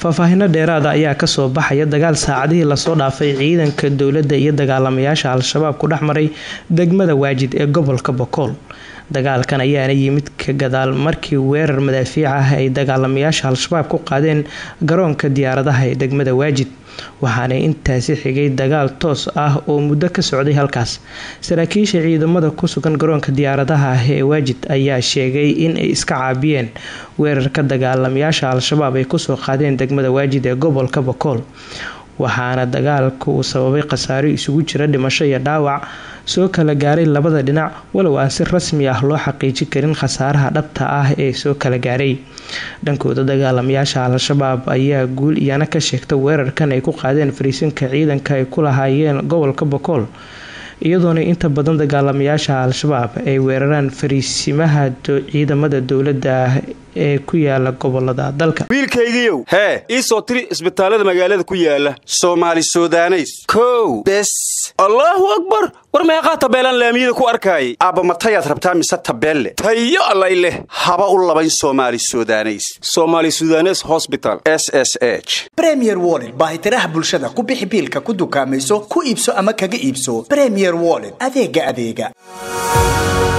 faahfaahino dheeraada ayaa kasoo baxaya dagaal saacadihii lasoo dhaafay ciidanka dowladda iyo dagaalamayaasha al-shabaab ku dhex maray degmada waajid ee gobolka bokool dagaalkan ayaana yimid ka gadaal markii weerar madaafiic ah ay dagaalamayaasha al-shabaab ku qaadeen garoonka diyaaradaha ee degmada waajid waxaana intaasi xigay dagaal toos ah oo muddo ka socday halkaas saraakiisha ciidamada ku sugan garoonka diyaaradaha ah ee waajid ayaa sheegay in ay iska caabiyeen weerarka dagaalamayaasha al-shabaab ay kusoo qaadeen degmada waajid ee gobolka bokool waxaana dagaalka uu sababay khasaaro isugu jira dhimasho iyo dhaawac soo kala gaaray labada dhinac walow aan si rasmi ah loo xaqiijin karin khasaaraha dhabta ah ee soo kala gaaray dhankooda dagaalamayaasha al-shabaab ayaa guul iyana ka sheegta weerarkan ay ku qaadeen fariisinka ciidanka ay ku lahaayeen gobolka bokool iyadoona inta badan dagaalamayaasha al-shabaab ay weeraraan fariisimaha ciidamada dowladda ee ku yaala gobolada dalka wiilkaygiiow hee ii soo tiri isbitaallada magaalada ku yaala soomaali sudaneys kow bes allaahu akbar war meeqaa tabeelaan laamiyada ku arkaayay aabbamatayaad rabtaa mise tabeelle tayo allay leh haba u labayn soomaali sudaneys somaali sudanes hosbital s s h bremier wollet baahitiraha bulshada ku bixi biilka ku dukaamayso ku iibso ama kaga iibso bremier wollet adeega adeega